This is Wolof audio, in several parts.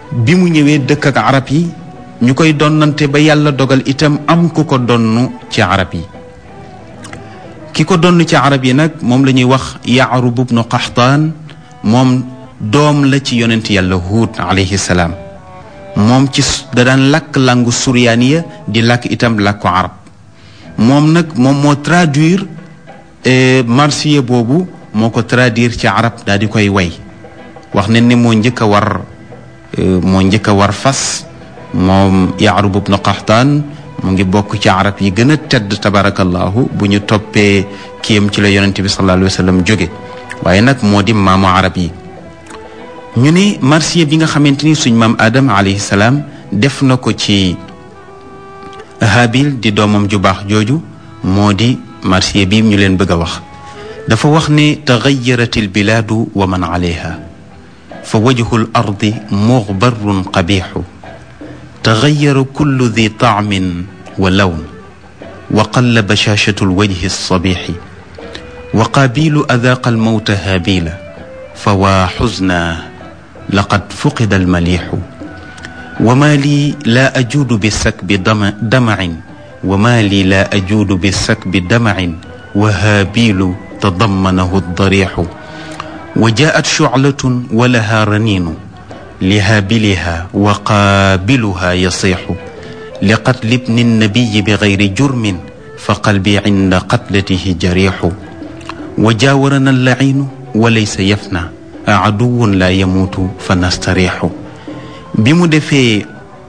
bi mu ñëwee dëkk ak arab yi ñu koy donnante ba yàlla dogal itam am ku ko donn ci arab yi ki ko donn ci arab yi nag moom la ñuy wax yaarub ibnu qaxtaan moom doom la ci yonent yàlla huud alayhi salaam moom ci da daan làkk langu suryaaniya di làkk itam làkku arab moom nag moom moo traduire marsiya boobu moo ko traduire ci arab daal di koy way wax ne ni moo njëkk a war moo njëkk a war fas moom yaarub ibnu qaxtaan mu ngi bokk ci arab yi gën a tedd tabarakallahu bu ñu toppee kiyam ci la yonente bi sallallahu alayhi wa sallam jóge waaye nag moo di maamu arab yi ñu ne marsiya bi nga xamante ni suñ maam adam alayhi salaam def na ko ci habil di doomam ju baax jooju moo di marsiya bi ñu leen bëgg a wax dafa wax ne taxayarat albilaadu wa man alayha fa wajhu l ardi muxbarun qabixu taxayara kullu di taamin wa lawn wa qalla bashaashatu lwajhi alsabixi wa qaabilu adaaqa almawta haabila fa waa xusna laqad fuqida almalixu wa maa lii laa ajuudu bisakbi damacin wa maa lii laa ajuudu bisakbi damacin wa haabilu tadammanahu darixu wa jaat shuclatun wa laha raniinu lihaabiliha wa qaabiluha yasiixu liqatli ibni nnabiyi bigayri jurmin fa qalbi cinda qatlatihi jariixu wa jaawarana allaciinu wa laysa yafna aduwun laa yamuutu fa nastariixu bi mu defee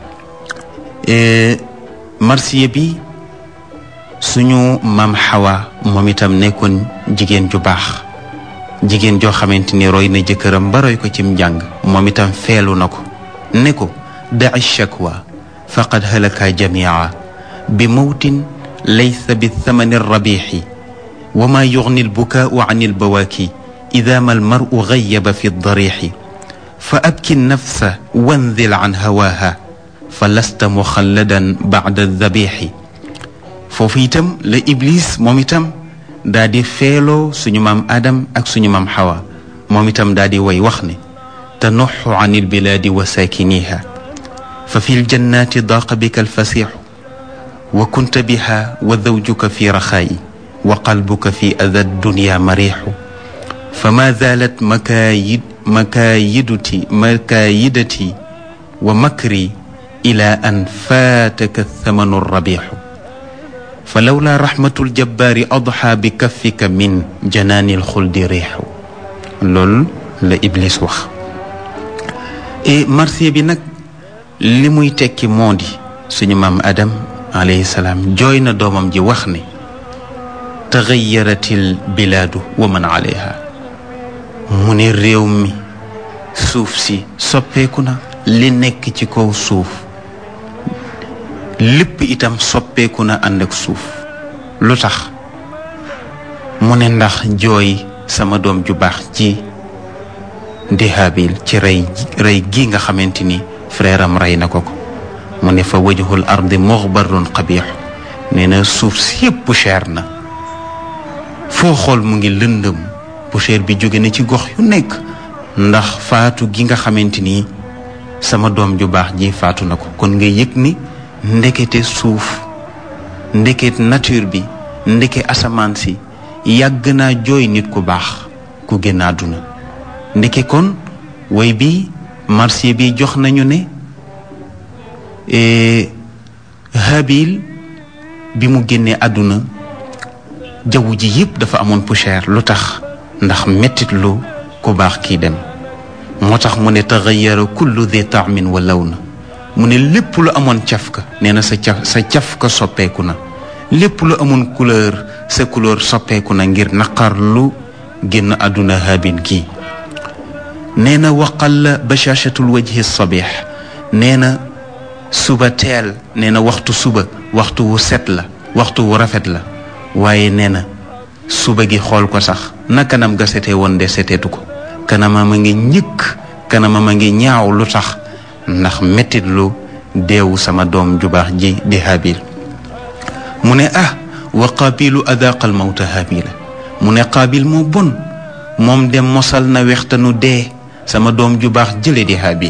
marsiya bi suñu maam xawa moom itam nekkoon jigéen ju baax jigéen joo xamante ni roy na jëkkëram ba roy ko cim njàng moom itam feelu na ko ne ko daci shakwa faqad halaka jamia bi mawtin laysa bi thamani rabixi wa ma yugni albukaau an albawaaki ida ma almaru gayaba fi darixi fa abki nafsa wanzil an hawaaha fa lasta muxalladan bacda dabixi foofu itam la iblis moom itam daa di feeloo suñu maam adam ak suñu maam xawa moom itam daa di way wax ne tanuxu an ilbilaadi wa saakiniha fa fi ljannaati daaqa bika alfasixu wa kunta biha wa zawjuka fi raxaayi wa qalbuka fi ada dunya marixu fa ma zaalat makaayid makaayiduti makaayidati wa makri ila an faataka thamanu rabixu fa lawla raxmatul jabbaari adxa bi kaffika min janaanil xuldi riixu loolu la Iblis wax et marsiya bi nag li muy tekki moo di suñu maam Adam alayhi salaam jooy na doomam ji wax ne taxayaratil bilaadu wa man alayha mu ne réew mi suuf si soppeeku na li nekk ci kaw suuf lépp itam soppeeku na ànd ak suuf lu tax mu ne ndax jooy sama doom ju baax ji di Haabil ci rey rey gi nga xamante ni frère am rey na ko ko mu ne fa wajhul ardi muxbarun qabix nee na suuf si yëpp poussière na foo xool mu ngi lëndëm poussière bi jóge na ci gox yu nekk ndax faatu gi nga xamante ni sama doom ju baax ji faatu na ko kon nga yëg ni ndekete suuf ndeket nature bi ndeke asamaan si yàgg naa jooy nit ku baax ku génn àdduna ndeke kon woy bi marsiya bi jox nañu ne Habil bi mu génnee àdduna jaww ji yëpp dafa amoon poussière lu tax ndax mettit lu ku baax kii dem moo tax mu ne taxayara kullu di taamin wa law na mu ne lépp lu amoon cafka nee na sa caf sa cafka soppeeku na lépp lu amoon couleur sa couleur soppeeku na ngir naqar lu génn àdduna Habil kii nee na waqal bashaashatul wajhi sabih nee na suba teel nee na waxtu suba waxtu wu set la waxtu wu rafet la waaye nee na suba gi xool ko sax na kanam ga setee woon de seteetu ko kanamam a ngi ñëkk kanamam a ngi ñaaw lu tax ndax mettit lu deewu sama doom ju baax ji di Habil mu ne ah wa qaabilu adaqal mawta Habila mu ne qaabil moo bon moom dem mosal na wextanu dee sama doom ju baax jële di Habil